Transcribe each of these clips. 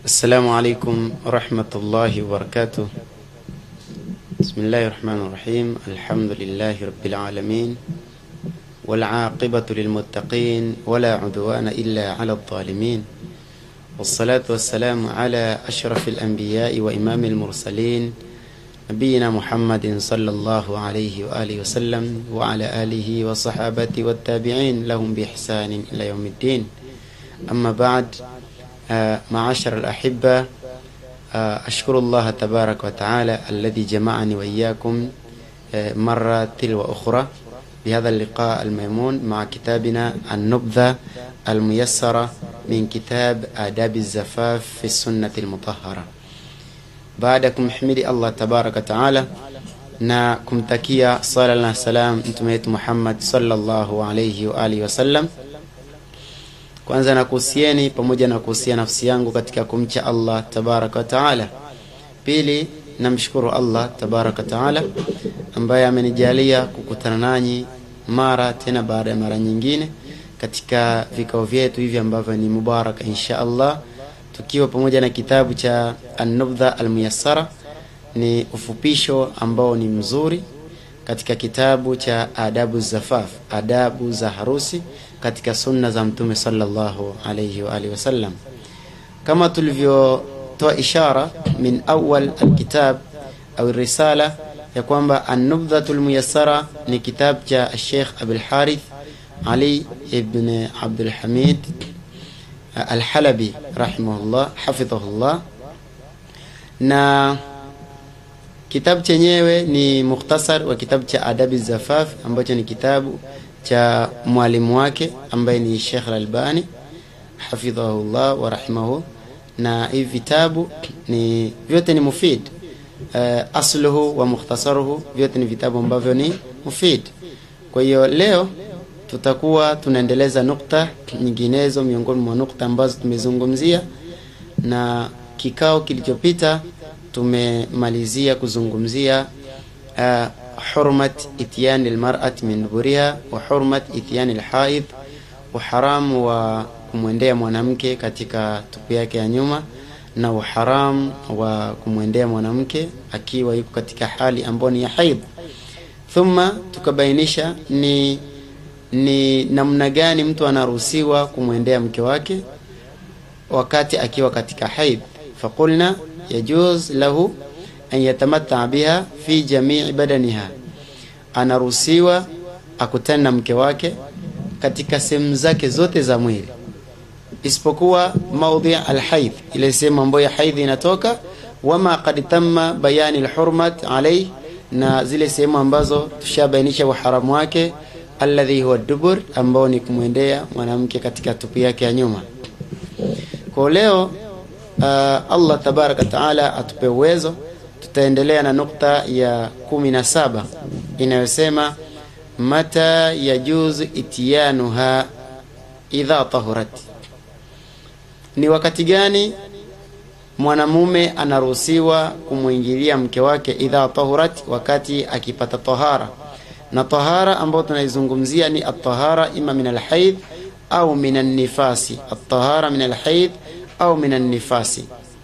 السلام عليكم ورحمة الله وبركاته بسم الله الرحمن الرحيم الحمد لله رب العالمين والعاقبة للمتقين ولا عدوان إلا على الظالمين والصلاة والسلام على أشرف الأنبياء وإمام المرسلين نبينا محمد صلى الله عليه وآله وسلم وعلى آله وصحابته والتابعين لهم بإحسان إلى يوم الدين أما بعد آه، معاشر الأحبة آه، أشكر الله تبارك وتعالى الذي جمعني وإياكم آه، مرة تلو أخرى بهذا اللقاء الميمون مع كتابنا النبذة الميسرة من كتاب آداب الزفاف في السنة المطهرة baada ya kumhimidi Allah tabaraka taala na kumtakia sala na salam mtume wetu Muhammad sallallahu alayhi wa alihi wasallam. Kwanza nakuhusieni pamoja na kuhusia nafsi yangu katika kumcha Allah tabaraka taala. Pili, namshukuru Allah tabaraka taala ambaye amenijalia kukutana nanyi mara tena baada ya mara nyingine katika vikao vyetu hivi ambavyo ni mubaraka insha Allah tukiwa pamoja na kitabu cha An-Nubdha Al-Muyassara ni ufupisho ambao ni mzuri katika kitabu cha Adabu Zafaf, adabu za harusi katika sunna za Mtume sallallahu alayhi wa alihi wasallam, kama tulivyotoa ishara min awal alkitab au risala ya kwamba An-Nubdhatu Al-Muyassara ni kitabu cha Sheikh Abul Harith Ali ibn Abdul Hamid Alhalabi rahimahullah hafidhahullah, na kitabu chenyewe ni mukhtasar wa kitabu cha Adabi Zafaf ambacho ni kitabu cha mwalimu wake ambaye ni Sheikh Al-Albani hafidhahullah wa rahimahu, na hivi vitabu ni vyote ni mufid uh, asluhu wa mukhtasaruhu, vyote ni vitabu ambavyo ni mufid. Kwa hiyo leo tutakuwa tunaendeleza nukta nyinginezo miongoni mwa nukta ambazo tumezungumzia, na kikao kilichopita tumemalizia kuzungumzia uh, hurmat ityani almar'ati min duburiha wa hurmat ityani alhaid, uharamu wa kumwendea mwanamke katika tupu yake ya nyuma na uharamu wa kumwendea mwanamke akiwa yuko katika hali ambayo ni ya haidh. Thumma tukabainisha ni ni namna gani mtu anaruhusiwa kumwendea mke wake wakati akiwa katika haidh. Faqulna yajuz lahu an yatamatta biha fi jamii badaniha, anaruhusiwa akutane na mke wake katika sehemu zake zote za mwili isipokuwa maudhi alhaidh, ile sehemu ambayo ya haidh inatoka, wama qad tamma bayani alhurmat alayhi, na zile sehemu ambazo tushabainisha uharamu wake alladhi huwa dubur, ambao ni kumwendea mwanamke katika tupu yake ya nyuma. Kwa leo uh, Allah tabaraka taala atupe uwezo, tutaendelea na nukta ya kumi na saba inayosema mata yajuzu itiyanuha idha tahurat, ni wakati gani mwanamume anaruhusiwa kumwingilia mke wake idha tahurat, wakati akipata tahara na tahara ambayo tunaizungumzia ni atahara ima min alhaidh au min annifasi, atahara min alhaidh au min annifasi.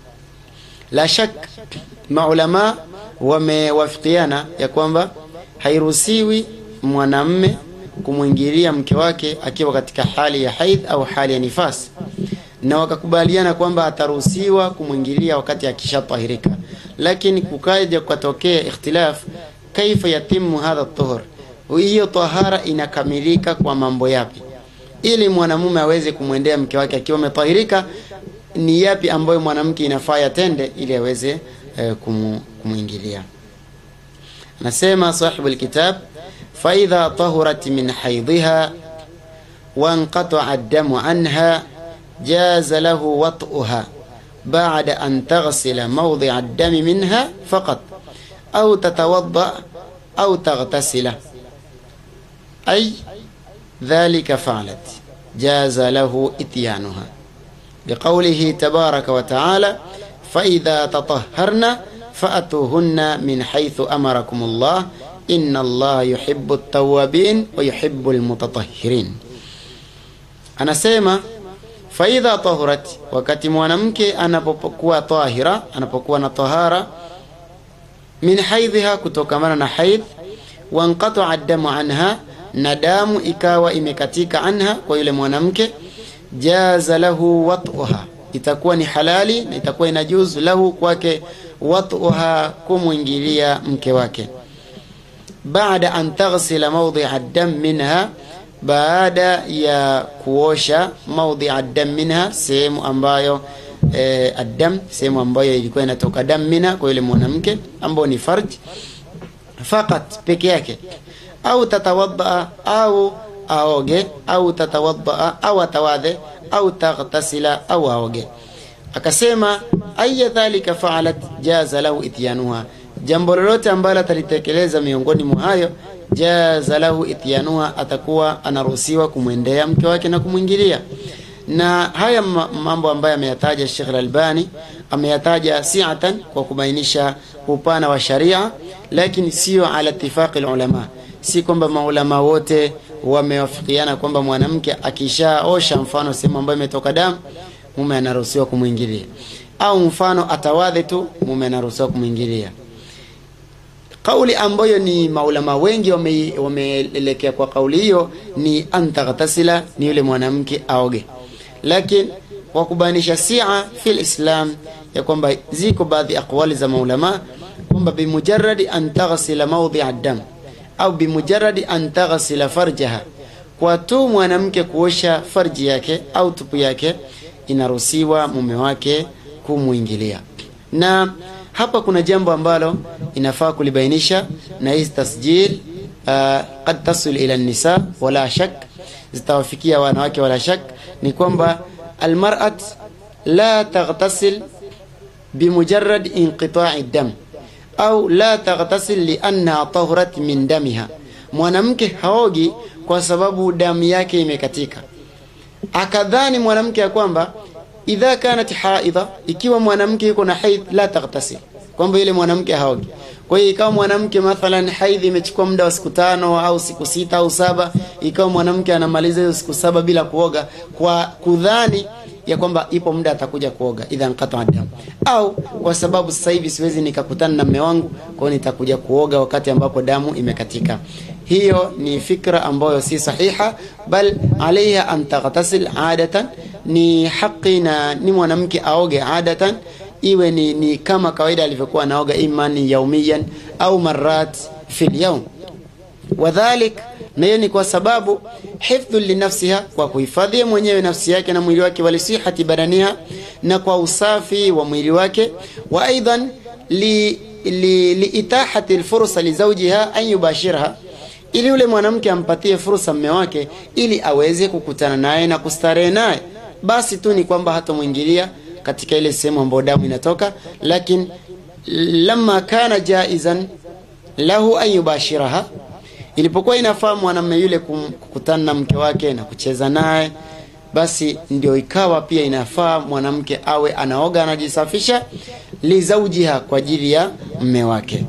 La shak maulama wamewafikiana ya kwamba hairuhusiwi mwanamme kumwingilia mke wake akiwa katika hali ya haidh au hali ya nifasi, na wakakubaliana kwamba ataruhusiwa kumwingilia wakati akishatahirika, lakini kukaja kukatokea ikhtilaf kaifa yatimu hadha tuhur, hiyo tahara inakamilika kwa mambo yapi? Ili mwanamume aweze kumwendea mke wake akiwa ametahirika, ni yapi ambayo mwanamke inafaa yatende ili aweze eh, kumwingilia? Anasema sahibu alkitab, fa idha tahurat min haidhiha wa anqata'a ad-damu anha jaza lahu wat'uha ba'da an taghsila mawdi'a ad-dami minha faqat au tatawadda au taghtasila ay dhalika fa'alat jaza lahu ityanuha liqawlihi tabaraka wa ta'ala fa idha tatahharna fa'atuhunna min haythu amarakum Allah inna Allah yuhibbu at-tawwabin wa yuhibbu al-mutatahhirin anasema faidha tahurat wakati mwanamke anapokuwa tahira anapokuwa na tahara min haidhiha kutokamana na haidh wanqataa damu anha na damu ikawa imekatika anha kwa yule mwanamke jaza lahu wat'uha itakuwa ni halali na itakuwa inajuzu lahu kwake wat'uha kumwingilia mke wake baada an taghsila mawdhi'a dam minha baada ya kuosha mawdhi'a dam minha sehemu ambayo eh, addam sehemu ambayo ilikuwa inatoka dam minha kwa yule mwanamke ambao ni farj fakat peke yake au tatawaddaa au aoge au tatawaddaa au atawadhe au taghtasila au aoge akasema aya dhalika faalat jaza lahu ityanuha jambo lolote ambalo atalitekeleza miongoni mwa hayo jaza lahu ityanuha atakuwa anaruhusiwa kumwendea mke wake na kumwingilia na haya mambo ambayo ameyataja Sheikh Al-Albani ameyataja siatan kwa kubainisha upana wa sharia lakini sio ala ittifaqi ulama si kwamba maulama wote wamewafikiana kwamba mwanamke akishaosha mfano sehemu ambayo imetoka damu mume anaruhusiwa kumwingilia au mfano atawadhe tu mume anaruhusiwa kumwingilia kauli ambayo ni maulama wengi wameelekea wame kwa kauli hiyo ni antaghtasila ni yule mwanamke aoge lakini kwa kubainisha sia fil islam ya kwamba ziko baadhi aqwali za maulama kwamba bimujarradi an taghsila mawdhi'a dam au bimujarradi an taghsila farjaha kwa tu mwanamke kuosha farji yake au tupu yake inaruhusiwa mume wake kumwingilia na hapa kuna jambo ambalo inafaa kulibainisha na hizi tasjil uh, qad tasul ila nisa wala shak zitawafikia wanawake wala shak ni kwamba almar'at la taghtasil bimujarrad inqita'i dam au la taghtasil lianna tahurat min damiha mwanamke haogi kwa sababu damu yake imekatika akadhani mwanamke ya kwamba idha kanat haidha ikiwa mwanamke yuko na haidh la taghtasil kwamba yule mwanamke haogi kwa hiyo ikawa mwanamke mathalan haidhi imechukua muda wa siku tano au siku sita au saba ikawa mwanamke anamaliza hizo siku saba bila kuoga kwa kudhani ya kwamba ipo muda atakuja kuoga idha nkata damu au kwa sababu sasa hivi siwezi nikakutana na mume wangu kwa hiyo nitakuja kuoga wakati ambapo damu imekatika hiyo ni fikra ambayo si sahiha bal alaiha an taghtasil adatan ni haki na ni mwanamke aoge adatan iwe ni, ni kama kawaida alivyokuwa anaoga imani yaumiyan au marat fi lyaum wadhalik na hiyo ni kwa sababu hifdhu linafsiha kwa kuhifadhia mwenyewe nafsi yake na mwili wake walisihati badaniha na kwa usafi wa mwili wake wa aidan li, li, liitahati lfursa lizaujiha an yubashirha ili yule mwanamke ampatie fursa mme wake ili aweze kukutana naye na kustarehe naye basi tu ni kwamba hatamwingilia katika ile sehemu ambayo damu inatoka lakini lama kana jaizan lahu an yubashiraha ilipokuwa inafaa mwanamume yule kukutana na mke wake na kucheza naye basi ndio ikawa pia inafaa mwanamke awe anaoga anajisafisha lizaujiha kwa ajili ya mme wake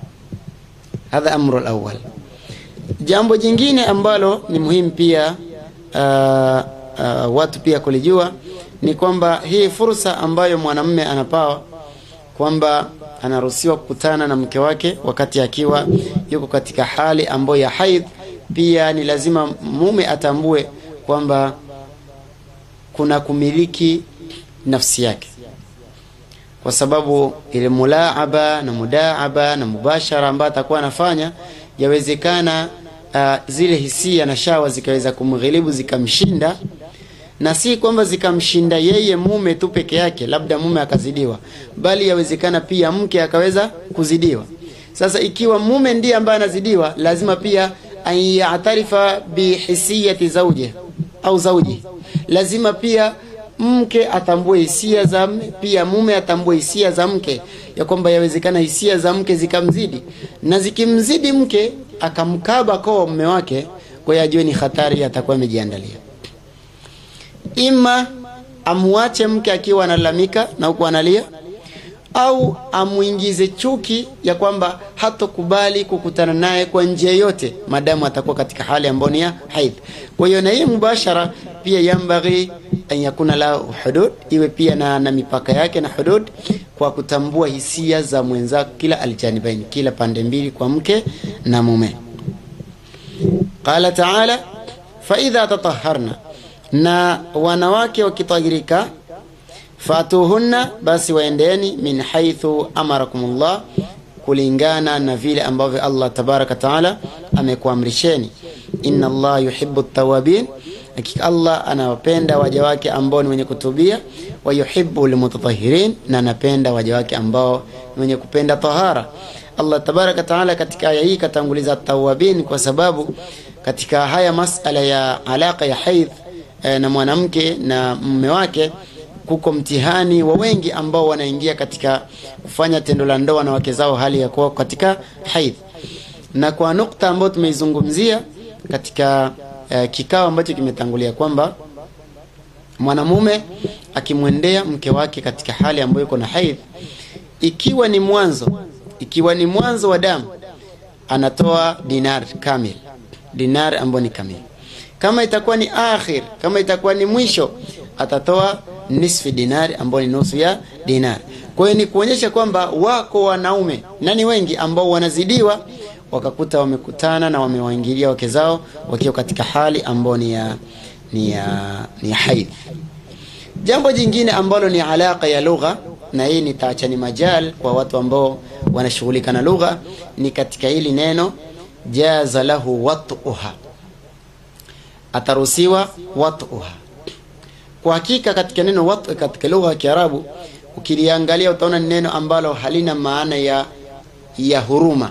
hadha amru alawwal jambo jingine ambalo ni muhimu pia uh, uh, watu pia kulijua ni kwamba hii fursa ambayo mwanamume anapawa kwamba anaruhusiwa kukutana na mke wake wakati akiwa yuko katika hali ambayo ya haidh pia ni lazima mume atambue kwamba kuna kumiliki nafsi yake kwa sababu ile mulaaba na mudaaba na mubashara ambayo atakuwa anafanya yawezekana uh, zile hisia na shawa zikaweza kumghilibu zikamshinda na si kwamba zikamshinda yeye mume tu peke yake labda mume akazidiwa bali yawezekana pia mke akaweza kuzidiwa sasa ikiwa mume ndiye ambaye anazidiwa lazima pia ayatarifa bihisiyati zauje au zauji lazima pia mke atambue hisia za mme pia mume atambue hisia za mke ya kwamba yawezekana hisia za mke zikamzidi na zikimzidi mke akamkaba koo mme wake kwa hiyo ajue ni hatari atakuwa amejiandalia ima amwache mke akiwa analalamika na huku analia au amwingize chuki ya kwamba hatokubali kukutana naye kwa njia yote madamu atakuwa katika hali ambayo ni ya haidh kwa hiyo na hii mubashara pia yambaghi an yakuna la hudud, iwe pia na, na mipaka yake na hudud, kwa kutambua hisia za mwenzako, kila aljanibaini, kila pande mbili, kwa mke na mume. Qala taala fa idha tataharna, na wanawake wakitahirika, fatuhunna, basi waendeni min haithu amarakumullah, kulingana na vile ambavyo Allah tabaraka taala amekuamrisheni. Inna Allah yuhibbu tawabin, hakika Allah anawapenda waja wake ambao ni wenye kutubia. Wa yuhibbu almutatahirin, na anapenda waja wake ambao ni wenye kupenda tahara. Allah tabaraka taala katika aya hii katanguliza tawabin kwa sababu katika haya masala ya alaka ya haidh eh, na mwanamke na mume wake kuko mtihani wa wengi ambao wanaingia katika kufanya tendo la ndoa na wake zao hali ya kuwa katika haidh. Na kwa nukta ambayo tumeizungumzia katika eh, kikao ambacho kimetangulia kwamba mwanamume akimwendea mke wake katika hali ambayo iko na haidh, ikiwa ni mwanzo ikiwa ni mwanzo wa damu, anatoa dinar kamil, dinar ambayo ni kamil. Kama itakuwa ni akhir, kama itakuwa ni mwisho, atatoa nisfi dinari ambayo ni nusu ya dinar. Kwa hiyo ni kuonyesha kwamba wako wanaume na ni wengi ambao wanazidiwa wakakuta wamekutana na wamewaingilia wake zao wakiwa katika hali ambayo ni ya ni ya ni ya haidh. Jambo jingine ambalo ni alaka ya lugha, na hii nitaachani majal kwa watu ambao wanashughulika na lugha, ni katika hili neno jaza lahu watuha, ataruhusiwa watuha. Kwa hakika katika neno watu katika lugha ya Kiarabu ukiliangalia utaona ni neno ambalo halina maana ya ya huruma,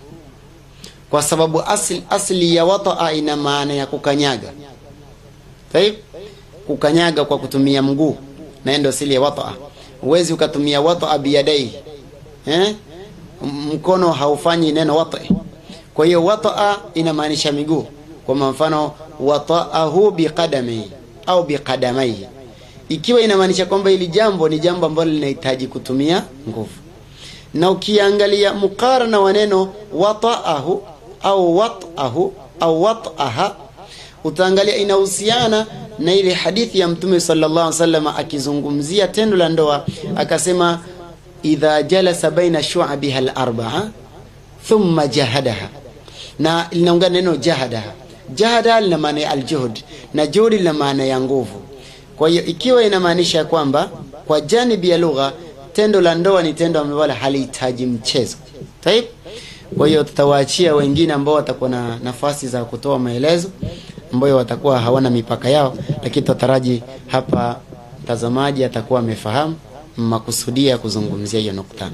kwa sababu asli, asli ya wataa ina maana ya kukanyaga. Taib, kukanyaga kwa kutumia mguu, na ndio asili ya wataa. Huwezi ukatumia wataa biyadai eh? Mkono haufanyi neno wata. Kwa hiyo wataa inamaanisha miguu, kwa mfano wataahu biqadamihi au biqadamaihi, ikiwa inamaanisha kwamba hili jambo ni jambo ambalo linahitaji kutumia nguvu. Na ukiangalia mukarana wa neno wataahu au watahu au wataha, utaangalia inahusiana na ile hadithi ya Mtume sallallahu alaihi wasallam akizungumzia tendo la ndoa, akasema idha jalasa baina shu'abiha al-arba'a thumma jahadaha, na linaungana neno jahadaha. Jahada lina maana ya aljuhud na juhudi lina maana ya nguvu. Kwa hiyo ikiwa inamaanisha kwamba kwa janibi ya lugha tendo la ndoa ni tendo ambalo halihitaji mchezo. Taib. Kwa hiyo tutawaachia wengine ambao watakuwa na nafasi za kutoa maelezo ambayo watakuwa hawana mipaka yao, lakini tutaraji hapa mtazamaji atakuwa amefahamu makusudia ya kuzungumzia hiyo nukta.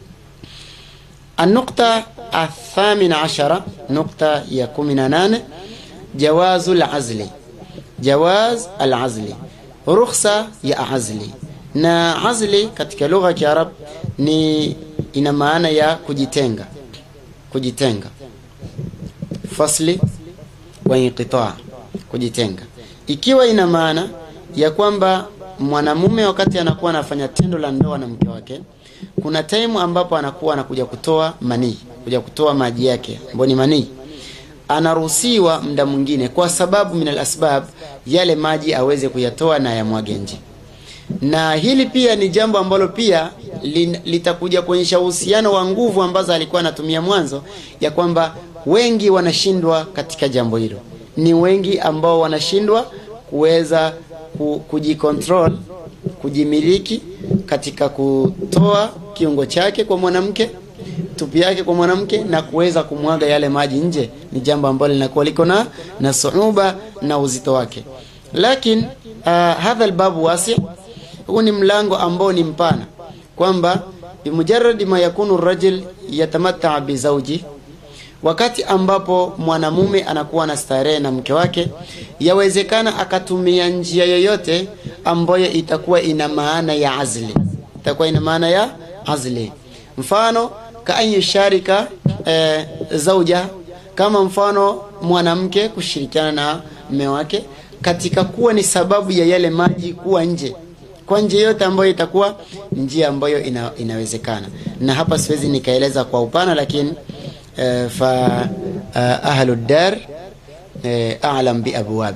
Anukta athamina ashara, nukta ya kumi na nane jawazu lazli, jawaz alazli, rukhsa ya azli. Na azli katika lugha ya Kiarab ni ina maana ya kujitenga, kujitenga, fasli wa inqitaa, kujitenga, ikiwa ina maana ya kwamba mwanamume wakati anakuwa anafanya tendo la ndoa na mke wake, kuna time ambapo anakuwa anakuja kutoa manii, kuja kutoa maji yake ambayo ni manii, anaruhusiwa muda mwingine, kwa sababu min alasbab, yale maji aweze kuyatoa na yamwage nje. Na hili pia ni jambo ambalo pia litakuja kuonyesha uhusiano wa nguvu ambazo alikuwa anatumia mwanzo, ya kwamba wengi wanashindwa katika jambo hilo. Ni wengi ambao wanashindwa kuweza kujikontrol kujimiliki katika kutoa kiungo chake kwa mwanamke, tupi yake kwa mwanamke, na kuweza kumwaga yale maji nje. Ni jambo ambalo linakuwa liko na na suuba na uzito wake, lakini uh, hadha albabu wasi, huu ni mlango ambao ni mpana, kwamba bimujaradi ma yakunu rajul yatamatta bizauji wakati ambapo mwanamume anakuwa na starehe na mke wake, yawezekana akatumia njia yoyote ambayo itakuwa ina maana ya azli, itakuwa ina maana ya azli. Mfano ka an yusharika e, zauja, kama mfano mwanamke kushirikiana na mume wake katika kuwa ni sababu ya yale maji kuwa nje, kwa njia yote ambayo itakuwa njia ambayo ina, inawezekana. Na hapa siwezi nikaeleza kwa upana, lakini Uh, fa uh, ahlu dar uh, a'lam bi abwabiha,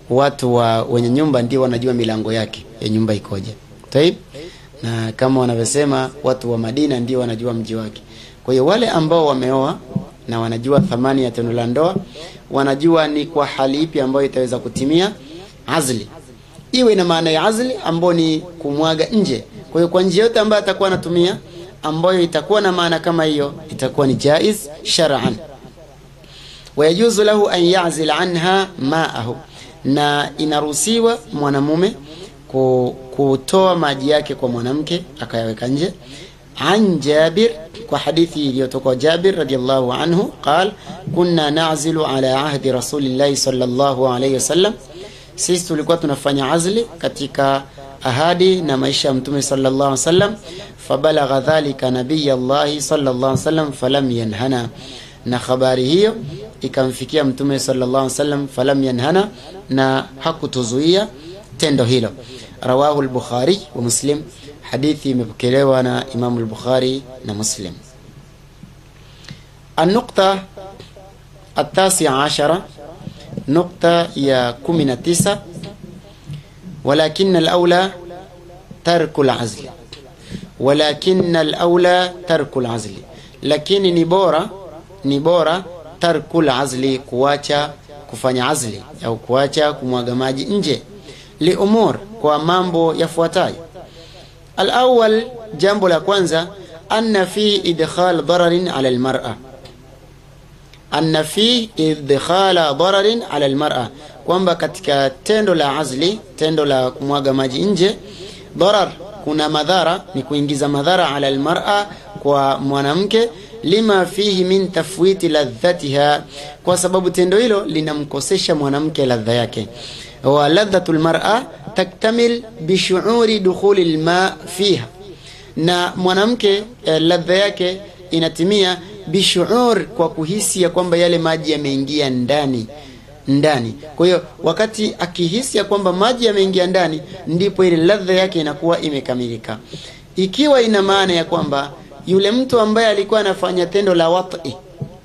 watu wa wenye nyumba ndio wanajua milango yake ya nyumba ikoje. Taib, na kama wanavyosema watu wa Madina ndio wanajua mji wake. Kwa hiyo wale ambao wameoa na wanajua thamani ya tendo la ndoa, wanajua ni kwa hali ipi ambayo itaweza kutimia azli, iwe na maana ya azli ambayo ni kumwaga nje. Kwa hiyo kwa njia yote ambayo atakuwa anatumia ambayo itakuwa na maana kama hiyo, itakuwa ni jaiz shar'an wayajuzu lahu an yazil anha maahu, na inaruhusiwa mwanamume kutoa maji yake kwa mwanamke akayaweka nje. An Jabir, kwa hadithi iliyotoka Jabir radiyallahu anhu qal kunna nazilu ala ahdi rasulillahi sallallahu alayhi wasallam, sisi tulikuwa tunafanya azli katika ahadi na maisha ya mtume sallallahu alayhi wasallam. Fabalagha dhalika nabiyallahi sallallahu alayhi wasallam falam yanhana, na habari hiyo ikamfikia mtume sallallahu alaihi wasallam falam yanhana, na hakutuzuia tendo hilo. Rawahu al-Bukhari wa Muslim, hadithi imepokelewa na Imamu al-Bukhari na Muslim. An-nuqta at-tasi'a ashara, nukta ya 19, walakin al-aula tarku al-azli, walakin al-aula tarku al-azli, lakini ni bora ni bora tarkul azli, kuacha kufanya azli au kuacha kumwaga maji nje. Liumur, kwa mambo yafuatayo. Alawal, jambo la kwanza, anna fi idkhal dararin ala almar'a, anna fi idkhala dararin ala almar'a, kwamba katika tendo la azli, tendo la kumwaga maji nje, darar, kuna madhara, ni kuingiza madhara ala almar'a, kwa mwanamke lima fihi min tafwiti ladhatiha, kwa sababu tendo hilo linamkosesha mwanamke ladha yake. Wa ladhatu lmar'a taktamil bishuuri dukhuli lma fiha, na mwanamke eh, ladha yake inatimia bishuur, kwa kuhisi ya kwamba yale maji yameingia ndani ndani. Kwa hiyo wakati akihisi ya kwamba maji yameingia ndani, ndipo ile ladha yake inakuwa imekamilika, ikiwa ina maana ya kwamba yule mtu ambaye alikuwa anafanya tendo la wat'i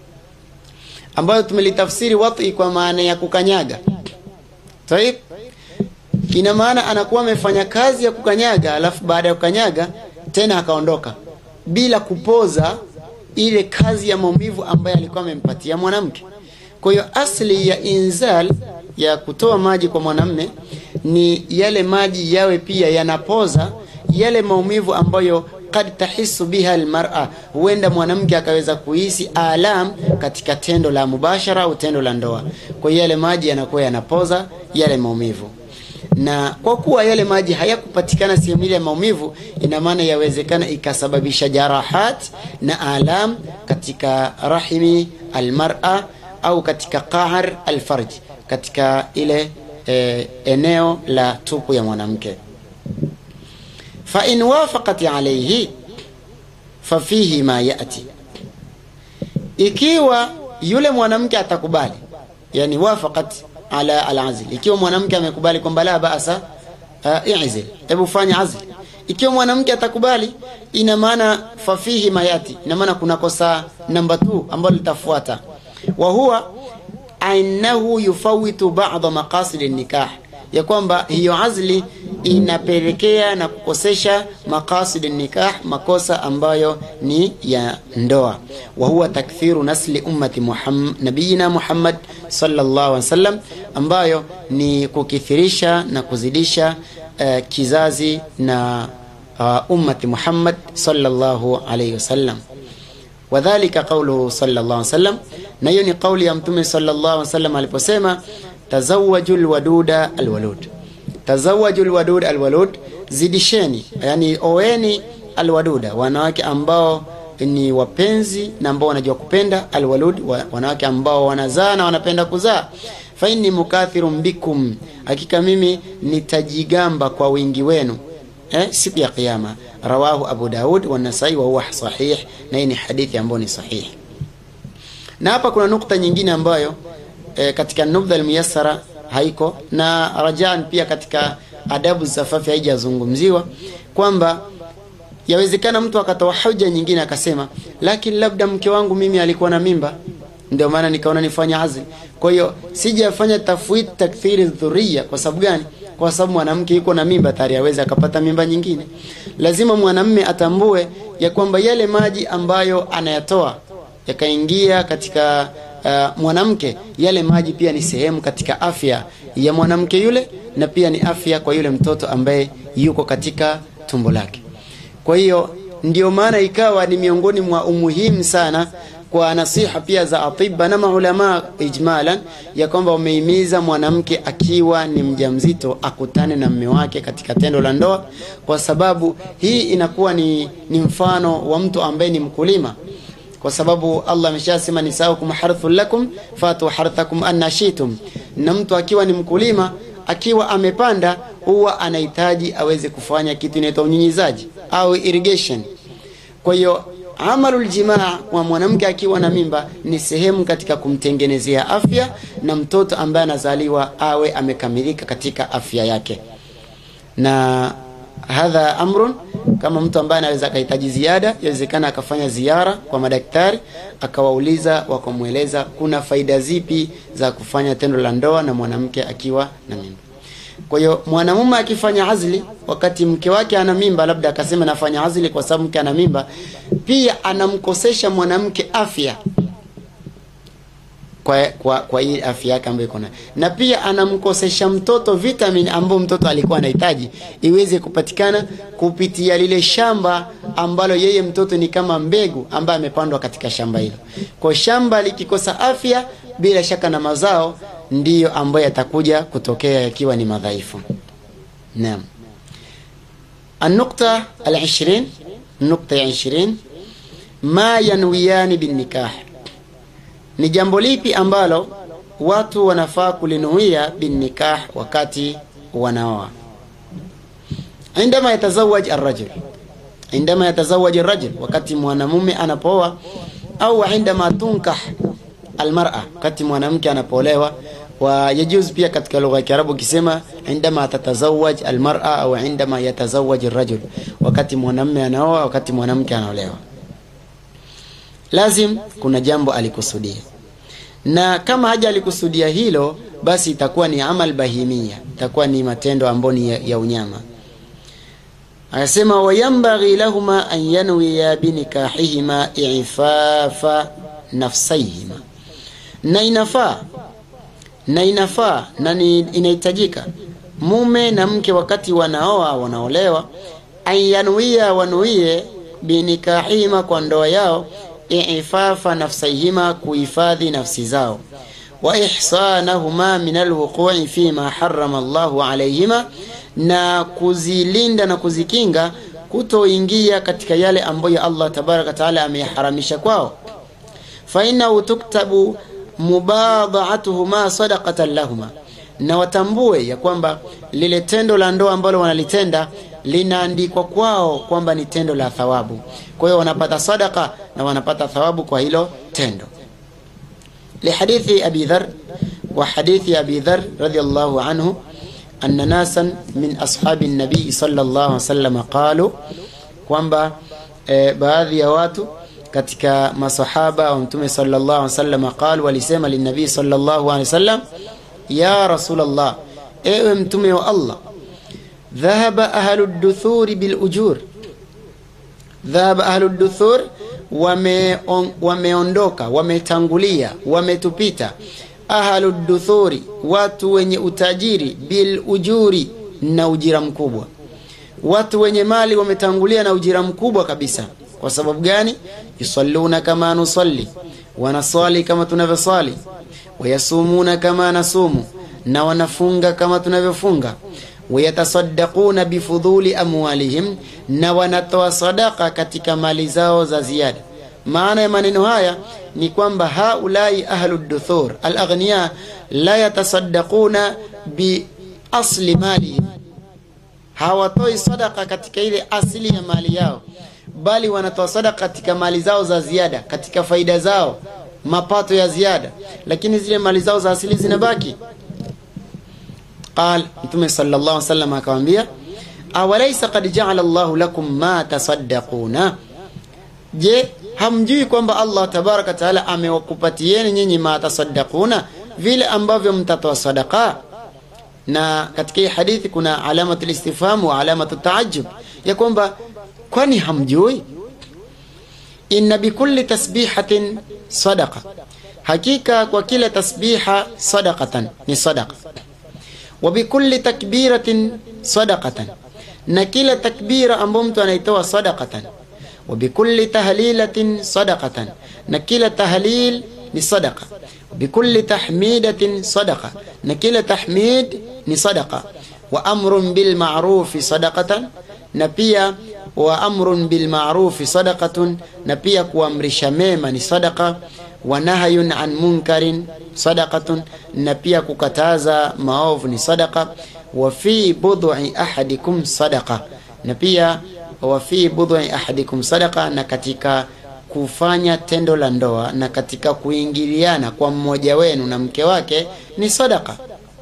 ambayo tumelitafsiri wat'i kwa maana ya kukanyaga. Taib, ina maana anakuwa amefanya kazi ya kukanyaga, alafu baada ya kukanyaga tena akaondoka bila kupoza ile kazi ya maumivu ambayo alikuwa amempatia mwanamke. Kwa hiyo asli ya inzal ya kutoa maji kwa mwanamme ni yale maji yawe pia yanapoza yale maumivu ambayo kad tahisu biha almar'a, huenda mwanamke akaweza kuhisi alam katika tendo la mubashara au tendo la ndoa. Kwa hiyo yale maji yanakuwa yanapoza yale maumivu, na kwa kuwa yale maji hayakupatikana sehemu ile ya maumivu, ina maana yawezekana ikasababisha jarahat na alam katika rahimi almar'a au katika qahr alfarj, katika ile e, eneo la tupu ya mwanamke fa in wafaqat alayhi fa fihi ma yati, ikiwa yule mwanamke atakubali, yani wafaqat ala alazl, ikiwa mwanamke amekubali kwamba la baasa uh, i'zil, hebu fanya azl. Ikiwa mwanamke atakubali, ina maana fa fihi ma yati, ina maana kuna kosa namba 2 ambalo litafuata, wa huwa annahu yufawitu ba'dha maqasid an-nikah ya kwamba hiyo azli inapelekea na kukosesha maqasid nikah, makosa ambayo ni ya ndoa. Wa huwa takthiru nasli ummati Muhammad, nabiyina Muhammad sallallahu alaihi wasallam, ambayo ni kukithirisha na kuzidisha uh, kizazi na uh, ummati Muhammad sallallahu alaihi wasallam. Wadhalika qauluhu sallallahu alaihi wasallam, na hiyo ni kauli ya Mtume sallallahu alaihi wasallam aliposema tazawaju lwaduda alwalud, tazawaju lwadud alwalud, zidisheni, yani oeni alwaduda, wanawake ambao ni wapenzi na ambao wanajua kupenda, alwalud, wanawake ambao wanazaa na wanapenda kuzaa. Fa inni mukathirun bikum, hakika mimi nitajigamba kwa wingi wenu eh, siku ya Kiyama. Rawahu Abu Daud wa Nasai wa huwa sahih, na hii ni hadithi ambayo ni sahihi. Na hapa kuna nukta nyingine ambayo E, katika nubdha almuyassara haiko na rajaan pia katika adabu safafi haijazungumziwa kwamba yawezekana mtu akatoa hoja nyingine akasema, lakini labda mke wangu mimi alikuwa na mimba, ndio maana nikaona nifanya azli. kwa hiyo sijafanya tafwid takthiri dhuria kwa sababu gani kwa sababu mwanamke yuko na mimba tayari aweze akapata mimba nyingine lazima mwanamme atambue ya kwamba yale maji ambayo anayatoa yakaingia katika uh, mwanamke yale maji pia ni sehemu katika afya ya mwanamke yule na pia ni afya kwa yule mtoto ambaye yuko katika tumbo lake kwa hiyo ndio maana ikawa ni miongoni mwa umuhimu sana kwa nasiha pia za atiba na maulama ijmalan ya kwamba wamehimiza mwanamke akiwa ni mjamzito akutane na mme wake katika tendo la ndoa kwa sababu hii inakuwa ni, ni mfano wa mtu ambaye ni mkulima kwa sababu Allah ameshasema nisaukum harthun lakum fatu harthakum anna shitum na mtu akiwa ni mkulima akiwa amepanda huwa anahitaji aweze kufanya kitu inaitwa unyunyizaji au irrigation kwa hiyo amalul jimaa kwa mwanamke akiwa na mimba ni sehemu katika kumtengenezea afya na mtoto ambaye anazaliwa awe amekamilika katika afya yake na hadha amrun kama mtu ambaye anaweza akahitaji ziada yawezekana akafanya ziara kwa madaktari akawauliza wakamweleza kuna faida zipi za kufanya tendo la ndoa na mwanamke akiwa na mimba kwa hiyo mwanamume akifanya azli wakati mke wake ana mimba labda akasema nafanya azli kwa sababu mke ana mimba pia anamkosesha mwanamke afya kwa, kwa, kwa hii afya yake ambayo iko nayo na pia anamkosesha mtoto vitamin ambayo mtoto alikuwa anahitaji iweze kupatikana kupitia lile shamba ambalo yeye mtoto ni kama mbegu ambayo amepandwa katika shamba hilo kwa shamba likikosa afya bila shaka na mazao ndiyo ambayo yatakuja kutokea yakiwa ni madhaifu naam النقطة العشرين النقطة عشرين ما ينويان بالنكاح ni jambo lipi ambalo watu wanafaa kulinuia binnikah wakati wanaoa indama yatazawaj arrajul indama yatazawaj arrajul wakati mwanamume anapooa au indama tunkah almar'a wakati mwanamke anapolewa wa yajuz pia katika lugha ya Kiarabu kisema indama tatazawaj almar'a au indama yatazawaj arrajul wakati mwanamume anaoa wakati mwanamke anaolewa lazim kuna jambo alikusudia na kama haja alikusudia hilo basi itakuwa ni amal bahimia itakuwa ni matendo ambayo ni ya, ya unyama akasema wayambaghi lahuma an yanwiya binikahihima ifafa nafsaihima na inafaa na inafaa na ni, inahitajika mume na mke wakati wanaoa wanaolewa an yanwiya wanuie binikahihima kwa ndoa yao ifafa nafsaihima kuhifadhi nafsi zao wa ihsanahuma min alwuqui fima harama Allahu alayhima na kuzilinda na kuzikinga kutoingia katika yale ambayo Allah tabaraka taala ameyaharamisha kwao fa innahu tuktabu mubadhatuhuma sadaqatan lahuma na watambue ya kwamba lile tendo la ndoa ambalo wanalitenda linaandikwa kwao kwamba ni tendo la thawabu kwa hiyo wanapata sadaka na wanapata thawabu kwa hilo tendo lihadithi abi dhar wa hadithi abi dhar radiyallahu anhu anna nasan min ashabi nabii sallallahu alaihi wasallam qalu kwamba e, baadhi ya watu katika masahaba wa mtume sallallahu alaihi wasallam qalu walisema linabii sallallahu alaihi wasallam ya rasulullah ewe mtume wa Allah dhahaba ahlu duthuri bil ujur dhahaba ahlu duthur wameondoka wame wametangulia wametupita ahlu duthuri watu wenye utajiri bil ujuri na ujira mkubwa watu wenye mali wametangulia na ujira mkubwa kabisa kwa sababu gani yusalluna kama nusalli wanaswali kama tunavyoswali wayasumuna kama nasumu na wanafunga kama tunavyofunga wayatasaddaquna bifudhuli amwalihim na wanatoa sadaka katika mali zao za ziada maana ya maneno haya ni kwamba haulai ahlu duthur alaghniya la yatasaddaquna bi asli malihim hawatoi sadaka katika ile asili ya mali yao bali wanatoa sadaka katika mali zao za ziada katika faida zao mapato ya ziada lakini zile mali zao za asili zinabaki قال mtume sallallahu alaihi wasallam akamwambia awalaysa qad ja'ala Allahu lakum ma tasaddaquna je hamjui kwamba Allah tabaraka taala amewakupatieni nyinyi ma tasaddaquna vile ambavyo mtatoa sadaka na katika hii hadithi kuna alamatu listifham wa alamatu taajub ya kwamba kwani hamjui inna bikulli tasbihatin sadaqa hakika kwa kila tasbiha sadaqatan ni sadaqa wa bikulli takbiratin sadaqatan na kila takbira ambayo mtu anaitoa sadaqatan wa bikulli tahlilatin sadaqatan na kila tahlil ni sadaqa bikulli tahmidatin sadaqa na kila tahmid ni sadaqa wa amrun bil ma'rufi sadaqatan na pia wa amrun bil ma'rufi sadaqatun na pia kuamrisha mema ni sadaqa wa nahyun an munkarin sadaqatun na pia kukataza maovu ni sadaqa wa fi bud'i ahadikum sadaqa na pia wa fi bud'i ahadikum sadaqa na katika kufanya tendo la ndoa na katika kuingiliana kwa mmoja wenu na mke wake ni sadaqa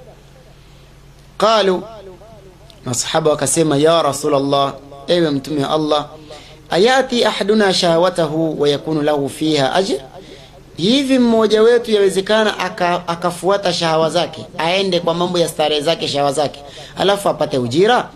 qalu masahaba wakasema ya rasulullah ewe mtume wa allah ayati ahaduna shahawatahu wa yakunu lahu fiha ajr hivi mmoja wetu yawezekana aka, akafuata shahawa zake aende kwa mambo ya starehe zake shahawa zake alafu apate ujira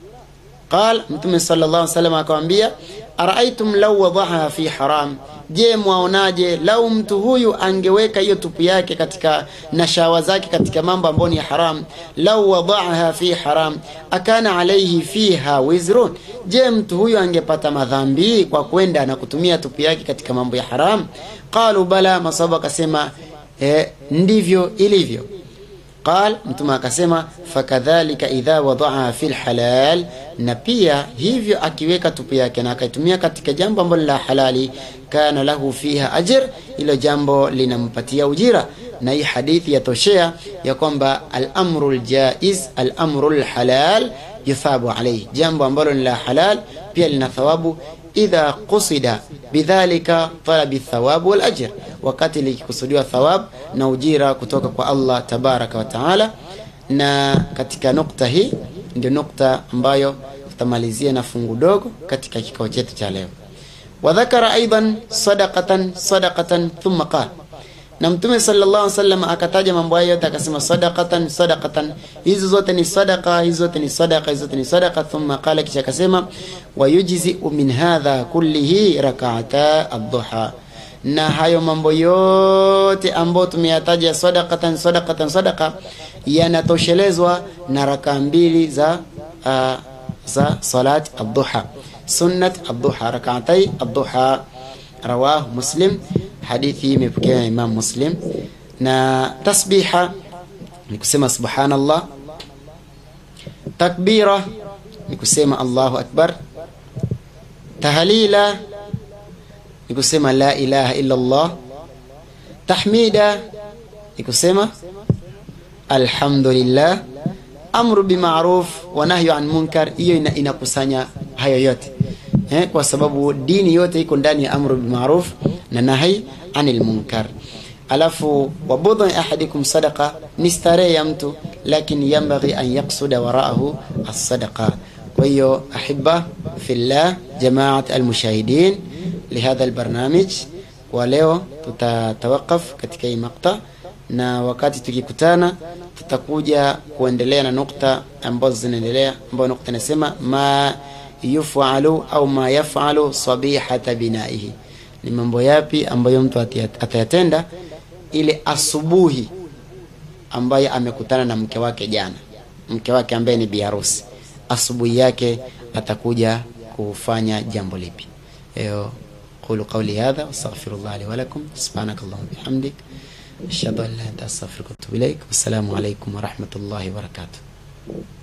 qal mtume sallallahu alaihi wasallam akamwambia araaitum lau wadaha fi haram je mwaonaje lau mtu huyu angeweka hiyo tupu yake katika na shawa zake katika mambo ambayo ni haram lau wadaha fi haram akana alaihi fiha wizrun je mtu huyu angepata madhambi kwa kwenda na kutumia tupu yake katika mambo ya haram qalu bala masaba akasema eh, ndivyo ilivyo qal mtume akasema fakadhalika idha wadaha fi lhalal na pia hivyo akiweka tupu yake na akaitumia katika jambo ambalo la halali kana lahu fiha ajr ilo jambo linampatia ujira na hii hadithi yatoshea ya kwamba alamru ljaiz alamru lhalal yuthabu alaihi jambo ambalo ni la halal pia lina thawabu idha qusida bidhalika talabi thawabu walajr wakati likikusudiwa thawab na ujira kutoka kwa allah tabaraka wa taala na katika nukta hii ndio nukta ambayo tutamalizia na fungu dogo katika kikao chetu cha leo wadhakara aidan sadaqatan sadaqatan thumma qala na mtume sallallahu alaihi wasallam akataja mambo hayo yote akasema sadaqatan sadaqatan hizo zote ni sadaqa hizo zote ni sadaqa hizo zote ni sadaqa thumma qala kisha akasema wayujzi min hadha kullihi rak'ata ad-duha na hayo mambo yote ambayo tumeyataja sadaqatan sadaqatan sadaqa yanatoshelezwa na raka mbili za uh, za salat ad-duha sunnat ad-duha rak'atay ad-duha rawahu muslim hadithi imepokewa na imam muslim na tasbiha ni kusema subhanallah takbira ni kusema allahu akbar tahlila ni kusema la ilaha illa allah tahmida ni kusema alhamdulillah amru bima'ruf wa nahyu an munkar hiyo inakusanya hayo yote eh, kwa sababu dini yote iko ndani ya amru bima'ruf na nahi anil munkar alafu wabudhu ahadikum sadaqa ni starehe ya mtu lakini yambaghi an yaqsuda waraahu as-sadaqa kwa hiyo ahibba fillah jamaat almushahidin lihadha albarnamij kwa leo tutatawakaf katika hii makta na wakati tukikutana tutakuja kuendelea na nukta ambazo zinaendelea ambayo nukta inasema ma yufalu au ma yafalu sabihata binaihi ni mambo yapi ambayo mtu atayatenda ile asubuhi ambaye amekutana na mke wake jana mke wake ambaye ni biharusi asubuhi yake atakuja kufanya jambo lipi eyo qulu qawli hadha wastaghfirullah li wa lakum subhanakallahumma bihamdik ashhadu an la ilaha illa anta astaghfiruka wa atubu ilaik wassalamu alaykum wa rahmatullahi wa barakatuh